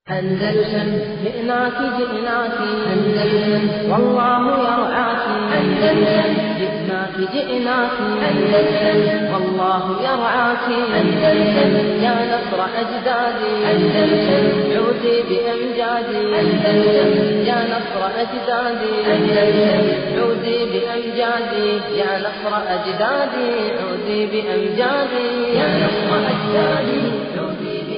أندلسن جئناك جئناك أندلسن والله يرعاك أندلسن جئناك جئناك أندلسن والله يرعاك أندلسن يا نصر أجدادي أندلسن عودي بأمجادي أندلسن يا نصر أجدادي أندلسن عودي بأمجادي يا نصر أجدادي عودي بأمجادي يا نصر أجدادي عودي بأمجادي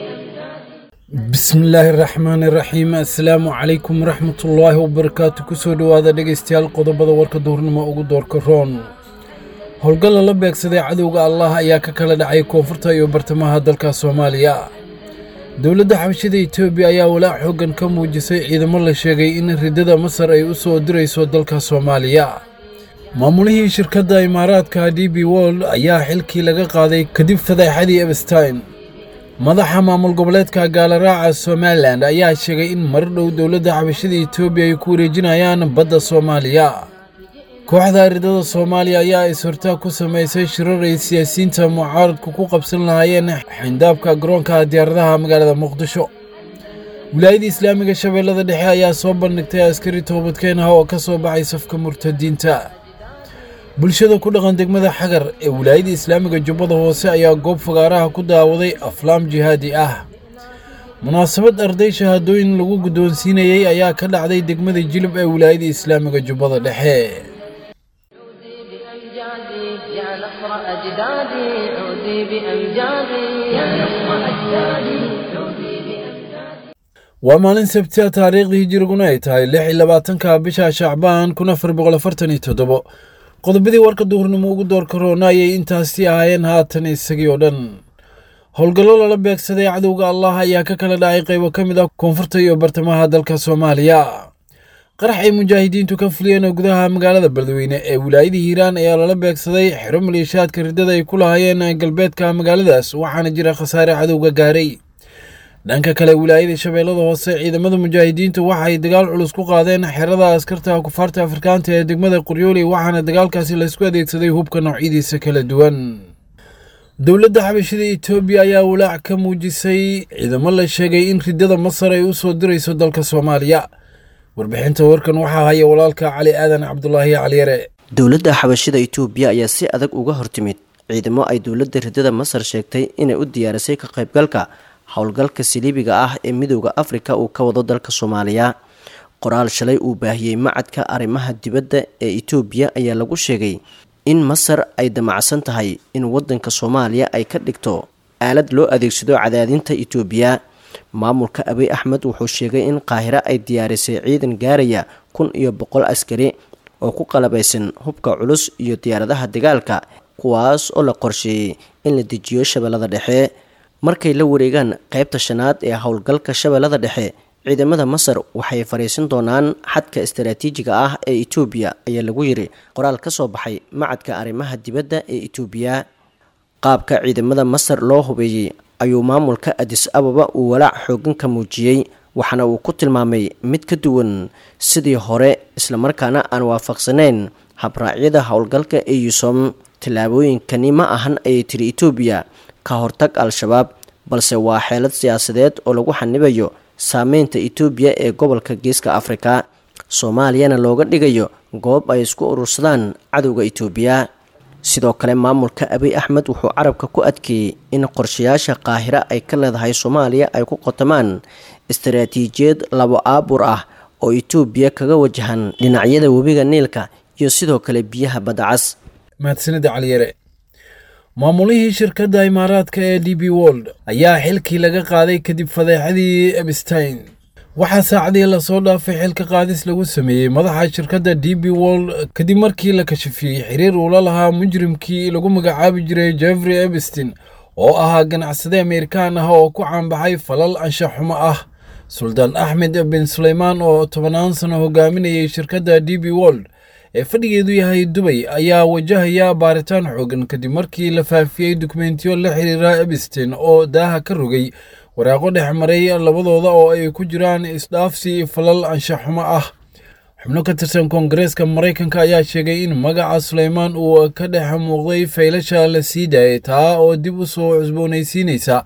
bismillaahi raxmaani raxiim assalaamu calaykum waraxmatullaahi wabarakaatu kusoo dhowaada dhegaystayaal qodobada warka duhurnimo ugu doorka roon howlgal lala beegsaday cadowga allah ayaa ka kala dhacay koonfurta iyo bartamaha dalka soomaaliya dowladda xabashida etoobiya ayaa walaac xooggan ka muujisay ciidamo la sheegay in riddada masar ay u soo dirayso dalka soomaaliya maamulihii shirkadda imaaraadka d b wold ayaa xilkii laga qaaday kadib fadeexadii ebstein madaxa maamul goboleedka gaalaraaca somalilan ayaa sheegay in mar dhow dowladda xabashada etoobiya ay ku wareejinayaan badda soomaaliya kooxda ridada soomaaliya ayaa is-hortaag ku samaysay shirar ay siyaasiyiinta mucaaradku ku qabsan lahaayeen xindaabka garoonka diyaaradaha magaalada muqdisho wilaayada islaamiga shabeellada dhexe ayaa soo bandhigtay askari toobadkeen ah oo ka soo baxay safka murtadiinta bulshada ku dhaqan degmada xagar ee wilaayada islaamiga jubbada hoose ayaa goob fagaaraha ku daawaday aflaam jihaadi ah munaasabad arday shahaadooyin lagu guddoonsiinayey ayaa ka dhacday degmada jilib ee wilaayada islaamiga jubbada dhexe عودي بأمجادي يا نصر أجدادي عودي بأمجادي يا نصر أجدادي عودي بأمجادي waa maalin sabti a taariikhdii hijiriguna ay tahay lix iyo labaatanka bisha shacbaan kun afar boqol afartan iyo toddobo qodobadii warka duhurnimo ugu doorka roona ayay intaasi ahaayeen haatan isagii oo dhan howlgallo lala beegsaday cadowga allah ayaa ka kala dhacay qaybo ka mid ah koonfurta iyo bartamaha dalka soomaaliya qarax ay mujaahidiintu ka fuliyeen oo gudaha magaalada beledweyne ee wilaayada hiiraan ayaa lala beegsaday xero maleeshiyaadka riddada ay ku lahaayeen galbeedka magaaladaas waxaana jira khasaare cadowga gaaray dhanka kale wilaayada shabeellada hoose ciidamada mujaahidiintu waxay dagaal culus ku qaadeen xerada askarta kufaarta afrikaanta ee degmada qoryooli waxaana dagaalkaasi laysku adeegsaday hubka noocyadiisa kala duwan dowladda xabashida etoobiya ayaa walaac ka muujisay ciidamo la sheegay in riddada masar ay u soo dirayso dalka soomaaliya warbixinta warkan waxaa haya walaalka cali aadan cabdulaahi caliyare dowladda xabashida itoobiya ayaa si adag uga hortimid ciidamo ay dowladda riddada masar sheegtay inay u diyaarisay ka qaybgalka howlgalka saliibiga ah ee midooda afrika uu ka wado dalka soomaaliya qoraal shalay uu baahiyey macadka arrimaha dibadda ee itoobiya ayaa lagu sheegay in masar ay damacsan tahay in wadanka soomaaliya ay ka dhigto aalad loo adeegsado cadaadinta itoobiya maamulka abiy axmed wuxuu sheegay in qaahiro ay diyaarisay ciidan gaaraya kun iyo boqol askari oo ku qalabaysan hubka culus iyo diyaaradaha dagaalka kuwaas oo la qorsheeyey in la dejiyo shabeellada dhexe markay la wareegaan qaybta shanaad ee howlgalka shabeellada dhexe ciidamada masar waxay fariisan doonaan xadka istaraatiijiga ah ee itoobiya ayaa lagu yiri qoraal ka soo baxay macadka arrimaha dibadda ee itoobiya qaabka ciidamada masar loo hubeeyey ayuu maamulka adis ababa uu walaac xoogan ka muujiyey waxaana uu ku tilmaamay mid ka duwan sidii hore islamarkaana aan waafaqsaneyn habraacyada howlgalka ee yusom tallaabooyinkani ma ahan ayay tiri itoobiya ka hortag al-shabaab balse waa xeelad siyaasadeed oo lagu xanibayo saameynta itoobiya ee gobolka geeska afrika soomaaliyana looga dhigayo goob ay isku urursadaan cadowga itoobiya sidoo kale maamulka abiy axmed wuxuu carabka ku adkeeyey in qorshayaasha qaahiro ay ka leedahay soomaaliya ay ku qotamaan istaraatiijiyad labo aabur ah oo itoobiya kaga wajahan dhinacyada webiga niilka iyo sidoo kale biyaha badacas mahadsanida caliyare maamulihii shirkadda imaaraadka ee d b wold ayaa xilkii laga qaaday kadib fadeexadii ebstein waxaa saacadii lasoo dhaafay xilka qaadis lagu sameeyey madaxa shirkadda d b wold kadib markii la kashafiyey xiriir uula lahaa mujrimkii lagu magacaabi jiray jeffrey ebstein oo ahaa ganacsade ameerikaan ah oo ku caanbaxay falal anshaxumo ah suldaan axmed bin suleymaan oo tobannaan sano hogaaminayay shirkadda d b wold ee fadhigeedu yahay dubay ayaa wajahaya baaritaan xoogan kadib markii la faafiyey dukumentiyo la xiriira ebstein oo daaha ka rogay waraaqo dhex maray labadooda oo ay ku jiraan isdhaafsi falal anshaxumo ah xubno ka tirsan koongareeska maraykanka ayaa sheegay in magaca suleymaan uu ka dhex muuqday faylasha la sii daayay taa oo dib u soo cusboonaysiinaysa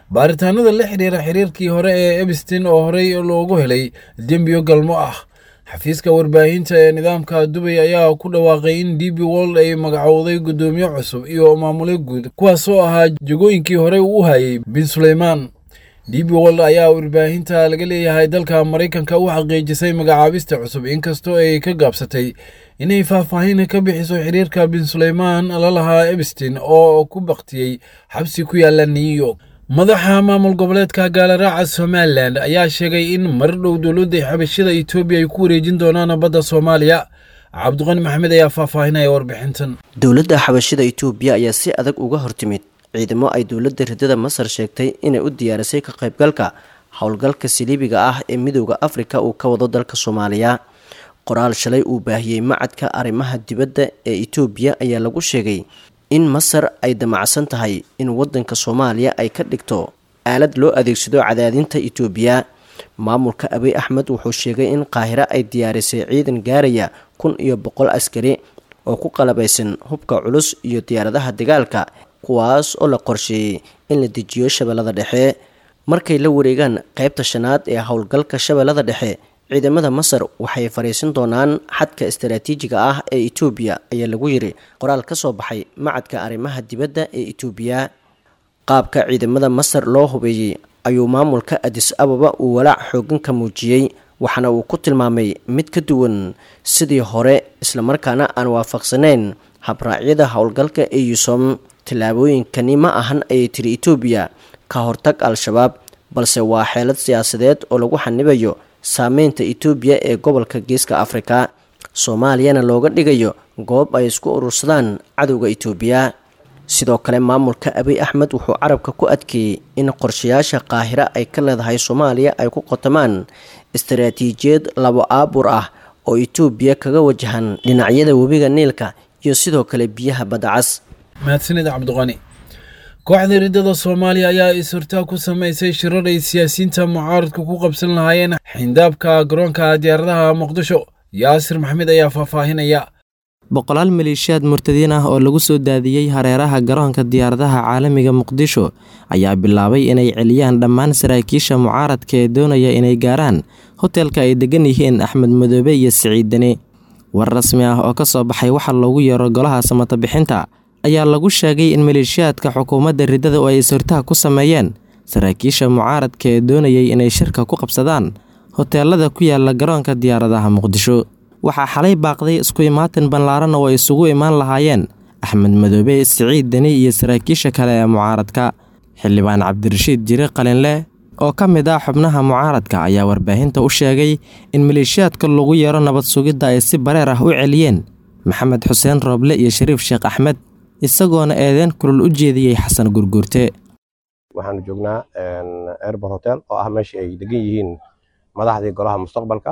baaritaanada la xiriira xiriirkii hore ee ebstin oo horey loogu helay dembiyo galmo ah xafiiska warbaahinta ee nidaamka dubay ayaa ku dhawaaqay in d b wold ay magacowday guddoomiye cusub iyo maamule guud kuwaas oo ahaa jegooyinkii horey u hayay bin suleymaan d b wold ayaa warbaahinta laga leeyahay dalka maraykanka u xaqiijisay magacaabista cusub inkastoo ay ka gaabsatay inay faahfaahin ka bixiso xiriirka bin suleymaan la lahaa ebstin oo ku baktiyey xabsi ku yaala new york madaxa maamul goboleedka gaalaraaca somalilan ayaa sheegay in mar dhow dowladda xabashada etoobiya ay ku wareejin doonaan badda soomaaliya cabdiqani maxamed ayaa faahfaahinaya warbixintan dowladda xabashida itoobiya ayaa si adag uga hortimid ciidamo ay dowladda ridada masar sheegtay inay u diyaarisay ka qaybgalka howlgalka siliibiga ah ee midooda afrika uu ka wado dalka soomaaliya qoraal shalay uu baahiyey macadka arrimaha dibadda ee itoobiya ayaa lagu sheegay in masar ay damacsan tahay in wadanka soomaaliya ay ka dhigto aalad loo adeegsado cadaadinta itoobiya maamulka abiy axmed wuxuu sheegay in qaahiro ay diyaarisay ciidan gaaraya kun iyo boqol askari oo ku qalabaysan hubka culus iyo diyaaradaha dagaalka kuwaas oo la qorsheeyey in la dejiyo shabeellada dhexe markay la wareegaan qeybta shanaad ee howlgalka shabeellada dhexe ciidamada masar waxay fariisin doonaan xadka istaraatiijiga ah ee itoobiya ayaa lagu yiri qoraal ka soo baxay macadka arrimaha dibadda ee itoobiya qaabka ciidamada masar loo hubeeyey ayuu maamulka adis ababa uu walaac xoogan ka muujiyey waxaana uu ku tilmaamay mid ka duwan sidii hore islamarkaana aan waafaqsanayn habraacyada howlgalka ee yusom tallaabooyinkani ma ahan ayay tiri itoobiya ka hortag al-shabaab balse waa xeelad siyaasadeed oo lagu xanibayo saameynta itoobiya ee gobolka geeska afrika soomaaliyana looga dhigayo goob ay isku urursadaan cadowga itoobiya sidoo kale maamulka abiy axmed wuxuu carabka ku adkeeyey in qorshayaasha qaahiro ay ka leedahay soomaaliya ay ku qotamaan istaraatiijiyad labo aabur ah oo itoobiya kaga wajahan dhinacyada webiga niilka iyo sidoo kale biyaha badacas mahadsanid cabdiqani kooxda riddada soomaaliya ayaa is-hortaag ku samaysay shirar ay siyaasiyiinta mucaaradka ku qabsan lahaayeen xindaabka garoonka diyaaradaha muqdisho yaasir maxamed ayaa faahfaahinaya boqolaal maleeshiyaad murtadiin ah oo lagu soo daadiyey hareeraha garoonka diyaaradaha caalamiga muqdisho ayaa bilaabay inay celiyaan dhammaan saraakiisha mucaaradka ee doonaya inay gaaraan hotelka ay degan yihiin axmed madoobe iyo siciid deni war rasmi ah oo ka soo baxay waxa loogu yeero golaha samata bixinta ayaa lagu sheegay in maleeshiyaadka xukuumadda riddada oo ay is-hortaag ku sameeyeen saraakiisha mucaaradka ee doonayay inay shirka ku qabsadaan hoteelada ku yaala garoonka diyaaradaha muqdisho waxaa xalay baaqday isku imaatin ballaaran oo ay isugu imaan lahaayeen axmed madoobe siciid deni iyo saraakiisha kale ee mucaaradka xildhibaan cabdirashiid jire qalinleh oo ka mid ah xubnaha mucaaradka ayaa warbaahinta u sheegay in maleeshiyaadka lagu yeero nabad sugidda ay si bareer ah u celiyeen maxamed xuseen rooble iyo shariif sheekh axmed isagoona eedeen kulul u jeediyey xasan gurguurte waxaanu joognaa airbor hotel oo ah meeshii ay degan yihiin madaxdii golaha mustaqbalka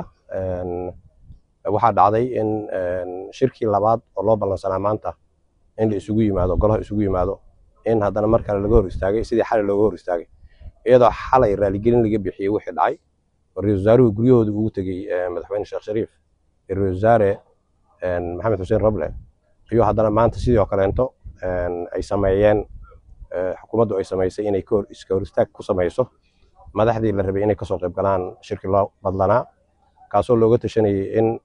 waxaa dhacday in shirkii labaad oo loo ballansanaa maanta in la isugu yimaado golaha isugu yimaado in haddana mar kale laga hor istaagay sidii xalay looga hor istaagay iyadoo xalay raaligelin laga bixiyey wixii dhacay oo ra-isul wasaaruhu guryahooda ugu tegey madaxweyne sheekh shariif iyo ra-isul wasaare maxamed xuseen roble iyo haddana maanta sidoo kaleento ay sameeyeen xukuumaddu ay samaysay inay iska hor istaag ku samayso madaxdii la rabay inay kasoo qayb galaan shirkii loo badlanaa kaasoo looga tashanayay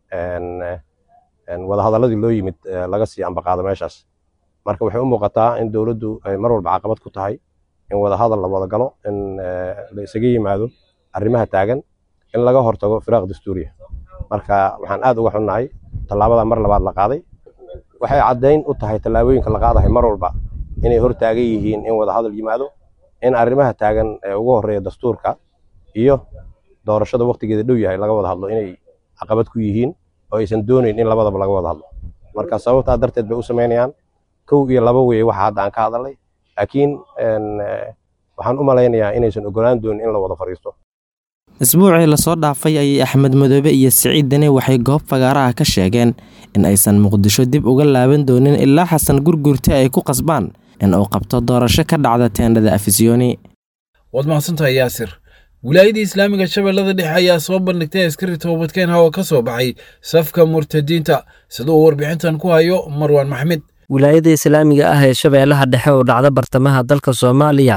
in wadahadaladii loo yimid laga sii ambaqaado meeshaas marka waxay u muuqataa in dowladdu ay mar walba caqabad ku tahay in wadahadal la wada galo in la isaga yimaado arrimaha taagan in laga hortago firaaq dastuuriya marka waxaan aad uga xunnahay tallaabada mar labaad la qaaday waxay caddayn u tahay tallaabooyinka la qaadahay mar walba inay hor taagan yihiin in wadahadal yimaado in arrimaha taagan ee ugu horreeya dastuurka iyo doorashada waqtigeeda dhow yahay laga wada hadlo inay caqabad ku yihiin oo aysan doonayn in labadaba laga wada hadlo marka sababtaa darteed bay u samaynayaan kow iyo laba weeye waxa hadda aan ka hadalnay laakiin waxaan u malaynayaa inaysan ogolaan doonin in la wada fadhiisto isbuucii lasoo dhaafay ayay axmed madoobe iyo siciid deni waxay goob fagaaraha ka sheegeen in aysan muqdisho dib uga laaban doonin ilaa xasan gurgurte ay ku qasbaan in uu qabto doorasho ka dhacda teendhada afisyooni waad mahadsantahay yaasir wilaayadii islaamiga shabeellada dhexe ayaa soo bandhigtay askari toobadkeenha oo ka soo baxay safka murtadiinta sida uu warbixintan ku hayo marwaan maxmed wilaayada islaamiga ah ee shabeellaha dhexe oo dhacda bartamaha dalka soomaaliya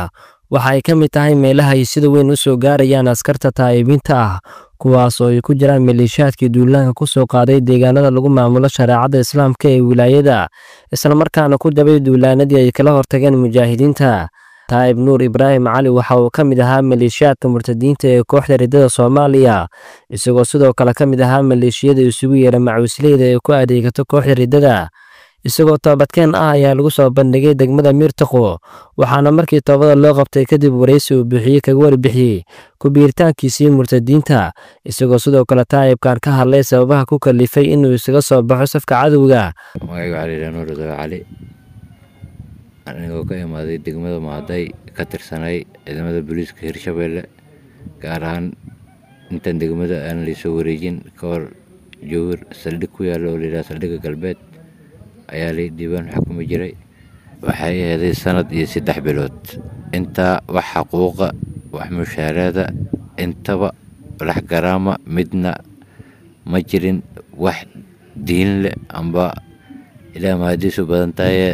waxa ay ka mid tahay meelaha ay sida weyn u soo gaarayaan askarta taa'ibiinta ah kuwaas oo ay ku jiraan maleeshiyaadkii duulaanka ku soo qaaday deegaanada lagu maamulo shareecada islaamka ee wilaayada islamarkaana ku dabay duulaanadii ay kala hortageen mujaahidiinta taa'ib nuur ibraahim cali waxa uu ka mid ahaa maleeshiyaadka murtadiinta ee kooxda riddada soomaaliya isagoo sidoo kale ka mid ahaa maleeshiyada isugu yeera macuusleyda ee ku adeegato kooxda riddada isagoo toobadkeen ah ayaa lagu soo bandhigay degmada miirtaqo waxaana markii toobada loo qabtay kadib waraysi uu bixiyey kaga warbixiyey ku biiritaankiisii murtadiinta isagoo sidoo kale taa'ibkan ka hadlay sababaha ku kalifay inuu isaga soo baxo safka cadowga magacayga waxaa layidhaha nuur dawe cali anigoo ka imaaday degmada maaday ka tirsanay ciidamada booliiska hirshabeelle gaar ahaan intaan degmada aan laysoo wareejin ka hor jowhar saldhig ku yaalla oo layidhaha saldhigga galbeed ayaa lay diiwaan xukumi jiray waxay aheeday sanad iyo saddex bilood intaa wax xaquuqa wax mushaaraada intaba lax garaama midna ma jirin wax diin leh amba ilaa mahadiisu badan tahayee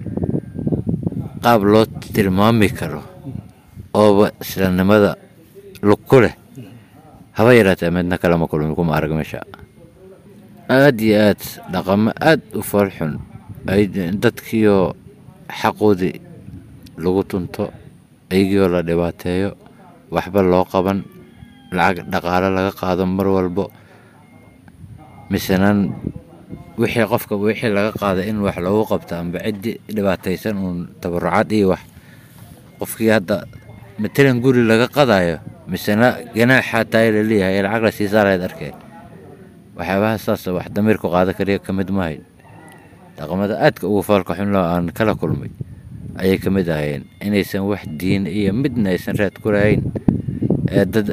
qaab loo tilmaami karo ooba islaamnimada lug ku leh haba yaraatee midna kalama kulmi kuma arag meesha aada iyo aad dhaqamo aada u foolxun ay dadkiioo xaqoodii lagu tunto ayagiioo la dhibaateeyo waxba loo qaban lacag dhaqaalo laga qaado mar walbo misenaan wixii qofka wixii laga qaada in wax loogu qabto amba ciddii dhibaataysan uun tabarucaad iyo wax qofkii hadda matalan guri laga qadayo misena ganaaxaa taay la leeyahay ee lacag la siisaa lahayd arkeen waxyaabaha saas wax damiirku qaada kariya ka mid mahayn dhaqamada aadka ugu faalka xunloo aan kala kulmay ayay ka mid ahayeen inaysan wax diin iyo midna aysan raad ku lahayn ee dad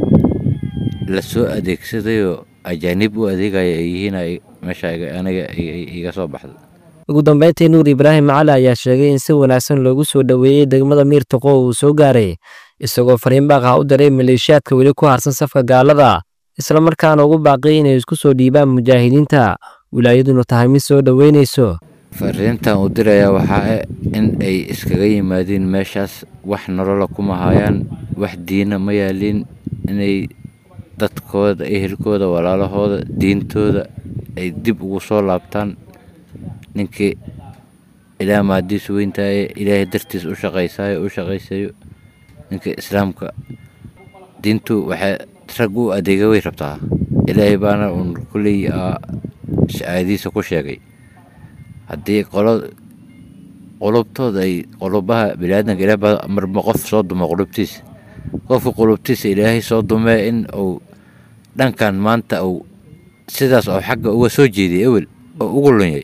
la soo adeegsadayoo ajaanib u adeegaya ay yihiin meesha aniga iga soo baxda ugu dambeyntii nuur ibraahim cali ayaa sheegay in si wanaagsan loogu soo dhoweeyey degmada miirtaqo uu soo gaaray isagoo fariinbaaqah u diray maleeshiyaadka weli ku harsan safka gaalada islamarkaana ugu baaqiyay inay isku soo dhiibaan mujaahidiinta wilaayaduna tahay mid soo dhoweynayso fariintan uu dirayaa waxaa in ay iskaga yimaadiin meeshaas wax nolola kuma hayaan wax diina ma yaaliin inay dadkooda ehelkooda walaalahooda diintooda ay dib ugu soo laabtaan ninkii ilaa maadiisu weyntaye ilaahay dartiis u shaqaysaayo u shaqaysayo ninka islaamka diintu waxay rag u adeega way rabtaa ilaahay baana uun kulley aayadiisa ku sheegay haddii qolo qulubtooda ay qulubaha biniaadanka ilaah baa marba qof soo dumo qulubtiisa qofka qulubtiisa ilaahay soo dumee in uu dhankan maanta uu sidaas oo xagga uga soo jeediyay ewel oo ugu lunyay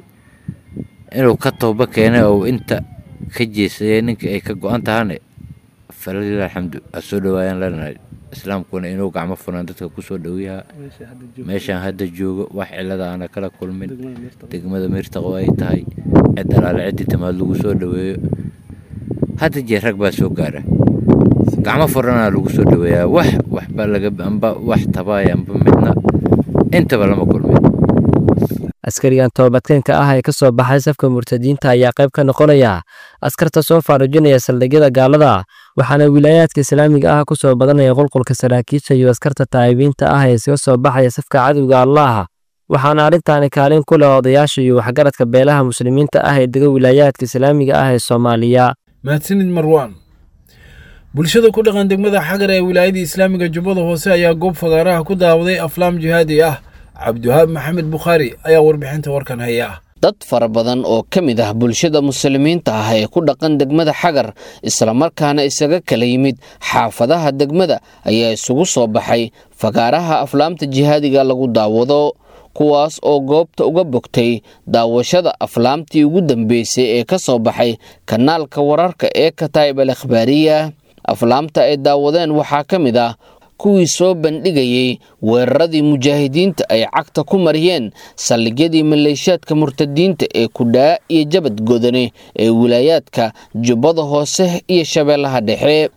inuu ka tooba keenay oo inta ka jeesayay ninkii ay ka go-an tahane falalilah alxamdu ha soo dhawaayaan leenahay islaamkuna inuu gacmo furan dadka ku soo dhowyaha meeshaan hadda joogo wax cilada aana kala kulmin degmada miirtaqo ay tahay cid alaale ciddii timaad lagu soo dhoweeyo hadda jeer rag baa soo gaara gacmo furanaa lagu soo dhoweeyaa wax waxba laga amba wax tabaaya amba midna intaba lama kulmin askarigan toobadkeenka ah ee ka soo baxay safka murtadiinta ayaa qayb ka noqonaya askarta soo faarujinaya saldhigyada gaalada waxaana wilaayaadka islaamiga ah ku soo badanaya qulqulka saraakiisha iyo askarta taa'ibiinta ah ee isaga soo baxaya safka cadowga allaah waxaana arrintaani kaalin ku leh odayaasha iyo waxgaradka beelaha muslimiinta ah ee dega wilaayaadka islaamiga ah ee soomaaliya mahadsanid marwaan bulshada ku dhaqan degmada xagar ee wilaayada islaamiga jubbada hoose ayaa goob fagaaraha ku daawaday aflaam jihaadi ah cabdiwahaab maxamed bukhaari ayaa warbixinta warkan haya dad fara badan oo ka mid ah bulshada muslimiinta ah ee ku dhaqan degmada xagar islamarkaana isaga kala yimid xaafadaha degmada ayaa isugu soo baxay fagaaraha aflaamta jihaadiga lagu daawado kuwaas oo goobta uga bogtay daawashada aflaamtii ugu dambeysay ee ka soo baxay kanaalka wararka ee kataib al akhbaariya aflaamta ay daawadeen waxaa ka mid ah kuwii soo bandhigayey weeraradii mujaahidiinta ay cagta ku mariyeen saldhigyadii maleeshiyaadka murtadiinta ee kudhaa iyo jabad godane ee wilaayaadka jubbada hoose iyo shabeellaha dhexe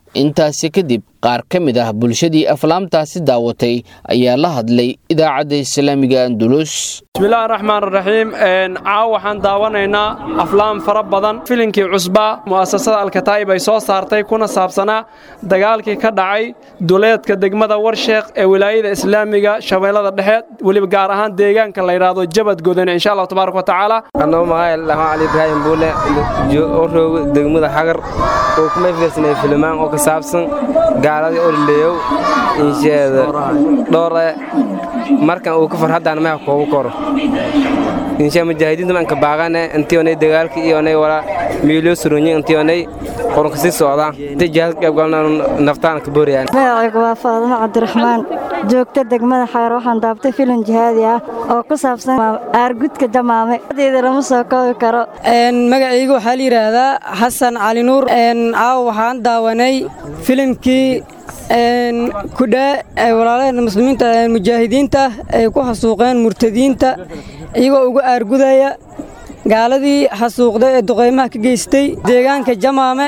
intaasi kadib qaar ka mid ah bulshadii aflaamtaasi daawatay ayaa la hadlay idaacadda islaamiga andulus bismillahi raxmaan raxiim caaw waxaan daawanaynaa aflaam fara badan filinkii cusbaa mu'asasada alkataa'ib ay soo saartay kuna saabsanaa dagaalkii ka dhacay duleedka degmada warsheekh ee wilaayada islaamiga shabeellada dhexe weliba gaar ahaan deegaanka la yidhaahdo jabad godone insha allahu tabaaraka wa tacaala anoo magaca lahaan cali ibraahim buule oo roogo degmada xagar oo kuma fiirsanay filimaan oo ka saabsan gaaladii olileeyow insheeda dhoore markan uu ka farhaddaan maha koogu koro insha mujaahidiinta manka baaqane intionay dagaalka iyonay wala miilyo surunyi intionay qoronka sii socdaa inta jihaad ka qaybgalna naftaan ka booriyaan magacaygu waa faadimo cabdiraxmaan joogta degmada xagar waxaan daabtay filim jihaadi ah oo ku saabsan aargudka jamaame deeda lama soo koobi karo magacaygu waxaa la yidhaahdaa xasan cali nuur caaw waxaan daawanay filimkii kudhaa walaalaheen muslimiinta mujaahidiinta ay ku xasuuqeen murtadiinta iyagoo uga aargudaya gaaladii xasuuqday ee duqaymaha ka geystay deegaanka jamaame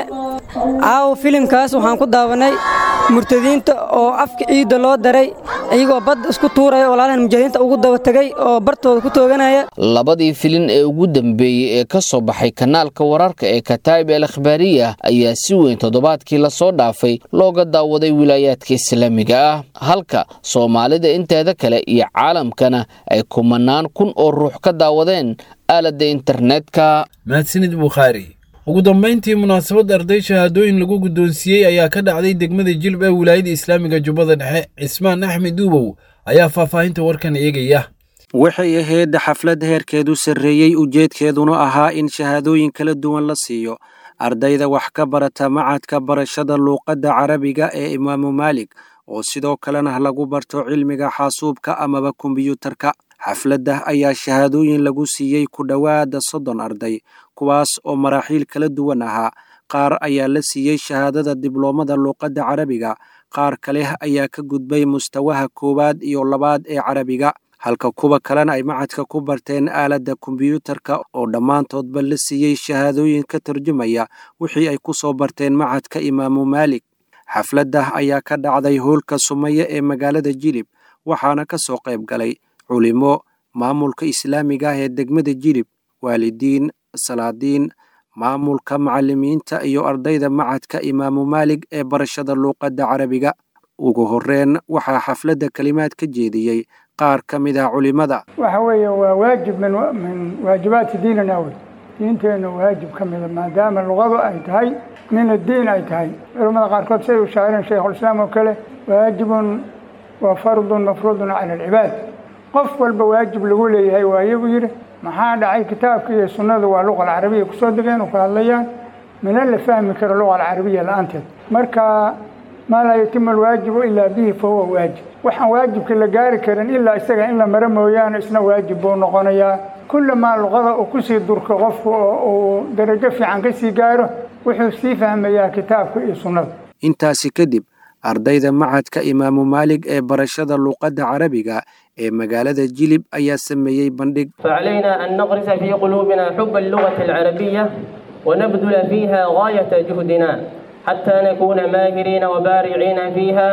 caawa filimkaas waxaan ku daawanay murtadiinta oo afka ciidda loo daray iyagoo badda isku tuuraya walaalaheen mujaahidiinta ugu daba tegay oo bartooda ku tooganaya labadii filin ee ugu dambeeyey ee ka soo baxay kanaalka wararka ee kataa'ib el akhbaariya ayaa si weyn toddobaadkii lasoo dhaafay looga daawaday wilaayaadka islaamiga ah halka soomaalida inteeda kale iyo caalamkana ay kumanaan kun oo ruux ka daawadeen aaladda internetka mahadsanid bukhaari ugu dambayntii munaasabad arday shahaadooyin lagu guddoonsiiyey ayaa ka dhacday degmada jilb ee wilaayada islaamiga jubbada dhexe cismaan axmed duubow ayaa faahfaahinta warkan eegaya waxay ahayd xaflad heerkeedu sarreeyey ujeedkeeduna ahaa in shahaadooyin kala duwan la siiyo ardayda wax ka barata macadka barashada luuqadda carabiga ee imaamu maalig oo sidoo kalena lagu barto cilmiga xaasuubka amaba kombiyuutarka xafladda ayaa shahaadooyin lagu siiyey ku dhowaada soddon arday kuwaas oo maraaxiil kala duwan ahaa qaar ayaa la siiyey shahaadada dibloomada luuqadda carabiga qaar kale ayaa ka gudbay mustawaha koowaad iyo labaad ee carabiga halka kuwa kalena ay macadka ku barteen aaladda kombiyuutarka oo dhammaantoodba la siiyey shahaadooyin ka tarjumaya wixii ay ku soo barteen macadka imaamu maalig xafladda ayaa ka dhacday hoolka sumaya ee magaalada jilib waxaana ka soo qayb galay culimo maamulka islaamiga ah ee degmada jilib waalidiin salaadiin maamulka macallimiinta iyo ardayda macadka imaamu maalig ee barashada luuqadda carabiga ugu horreyn waxaa xafladda kelimaad ka jeediyey qaar ka mid ah culimada waxa weeye waa waajib min min waajibaati diinina wey diinteenna waajib ka mida maadaama luqadu ay tahay min addiin ay tahay culimmada qaarkood say u shaacireen shaykhulislaam oo kale waajibun wa fardun mafruudun cala alcibaad qof walba waajib lagu leeyahay waaye buu yidhi maxaa dhacay kitaabka iyo sunnadu waa luqa alcarabiya kusoo degeen oo ka hadlayaan mina la fahmi karo luqa alcarabiya la-aanteed marka maa laa yatimu alwaajibu ilaa bihi fa huwa waajib waxaan waajibka la gaari karin ilaa isaga in la maro mooyaane isna waajib buu noqonayaa kullamaa luqada uu kusii durko qofku oo uu darajo fiican ka sii gaaro wuxuu sii fahmayaa kitaabka iyo sunnada intaasi kadib ardayda macadka imaamu maalig ee barashada luuqadda carabiga ee magaalada jilib ayaa sameeyey bandhig فعلينا أن نغرس في قلوبنا حب اللغة العربية ونبذل فيها غاية جهدنا حتى نكون ماهرين وبارعين فيها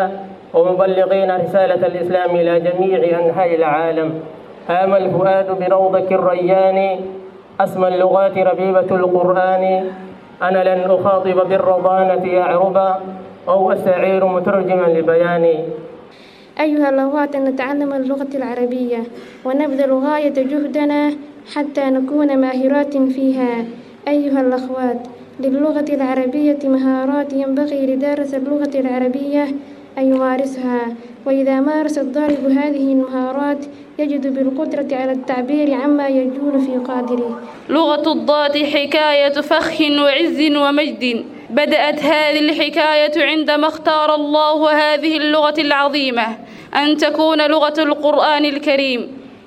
ومبلغين رسالة الإسلام إلى جميع أنحاء العالم هام الفؤاد بروضك الريان أسمى اللغات ربيبة القرآن أنا لن أخاطب بالرضانة أعربا أو أستعير مترجما لبياني أيها الأخوات نتعلم اللغة العربية ونبذل غاية جهدنا حتى نكون ماهرات فيها أيها الأخوات للغة العربية مهارات ينبغي لدارس اللغة العربية أن يمارسها وإذا مارس الضارب هذه المهارات يجد بالقدرة على التعبير عما يجول في قادره لغة الضاد حكاية فخ وعز ومجد بدأت هذه الحكاية عندما اختار الله هذه اللغة العظيمة أن تكون لغة القرآن الكريم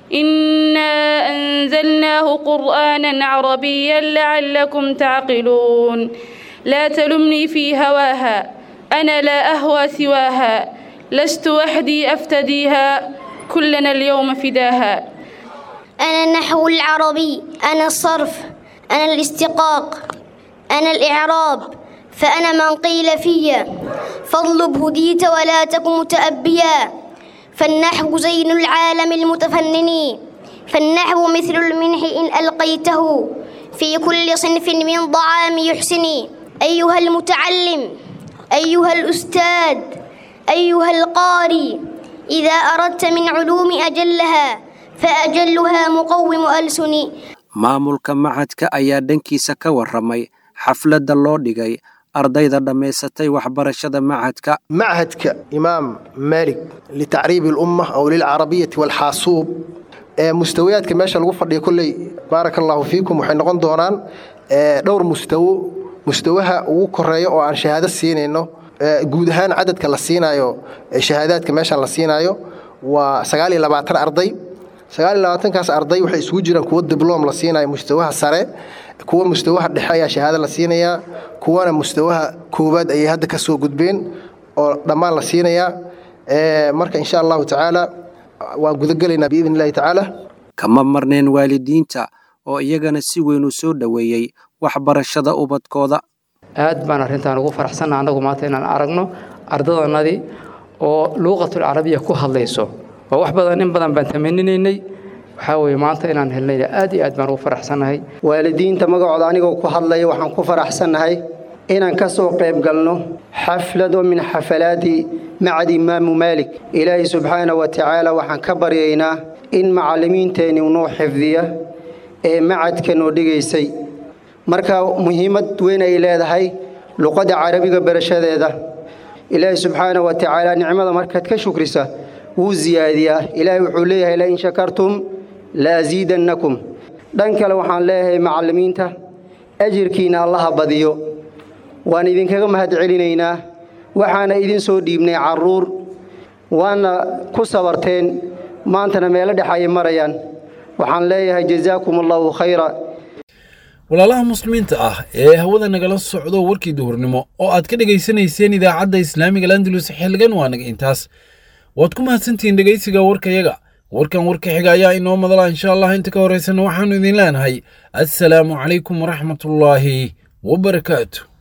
إنا أنزلناه قرآنا عربيا لعلكم تعقلون لا تلمني في هواها أنا لا أهوى سواها لست وحدي أفتديها كلنا اليوم فداها أنا النحو العربي أنا الصرف أنا الاستقاق أنا الإعراب فأنا من قيل في فاطلب هديت ولا تك متأبيا فالنحو زين العالم المتفنن فالنحو مثل المنح إن ألقيته في كل صنف من ضعام يحسني أيها المتعلم أيها الأستاذ أيها القاري إذا أردت من علوم أجلها فأجلها مقوم ألسني maamulka macadka ayaa dhankiisa ka warramay xafladda loo dhigay ardayda dhammaysatay waxbarashada macadka معهدك إمام مالك لتعريب الأمة أو للعربية والحاسوب ee mustawiyaadka meesha lagu fadhiyo kolley baaraka allaahu fiikum waxay noqon doonaan ee, dhowr mustawo mustawaha ugu koreeya oo aan shahaado siinayno ee, guud ahaan cadadka la siinayo ee shahaadaadka meeshan la siinayo waa sagaal iyo labaatan arday sagaal iyo labaatankaas arday waxay isugu jiraan kuwo dibloom la siinayo mustawaha sare kuwa mustawaha dhexe ayaa shahaado la siinayaa kuwana mustawaha koowaad ayay hadda ka soo gudbeen oo dhammaan la siinayaa Ee, marka insha allahu tacaala waan gudagelaynaa biidn illahi tacaala kama marneen waalidiinta oo iyagana si weyn u soo dhoweeyey waxbarashada ubadkooda aad baan arrintan ugu faraxsanna annagu maanta inaan aragno ardadannadii oo luuqatul carabiya ku hadlayso waa wax badan in badan baan tamaninaynay waxaa weeye maanta inaan helnayna aad iyo aad baan ugu faraxsannahay waalidiinta magacooda anigoo ku hadlaya waxaan ku faraxsannahay inaan ka soo qayb galno xaflad oo min xafalaati macad imaamu maalik ilaahay subxaana wa tacaala waxaan ka baryaynaa in macallimiinteenni noo xifdiya ee macadka noo dhigaysay marka muhiimad weyn ay leedahay luqadda carabiga barashadeeda ilaahay subxaana wa tacaala nicmada markaad ka shukrisa wuu siyaadiyaa ilaahay wuxuu leeyahay lain shakartum la asiidannakum dhan kale waxaan leeyahay macallimiinta ajirkiina allaha badiyo waan idinkaga mahadcelinaynaa waxaana idin soo dhiibnay carruur waana ku sabarteen maantana meelo dhex ayay marayaan waxaan leeyahay jazaakum allahu khayra walaalaha muslimiinta ah ee hawada nagala socdo warkii duhurnimo oo aad ka dhegaysanayseen idaacadda islaamiga landalus xilligan waa naga intaas waad ku mahadsantihiin dhegaysiga warkayaga warkan warka xiga ayaa inoo madala insha allah inta ka horaysana waxaannu idin leenahay assalaamu calaykum waraxmatullaahi wabarakaatu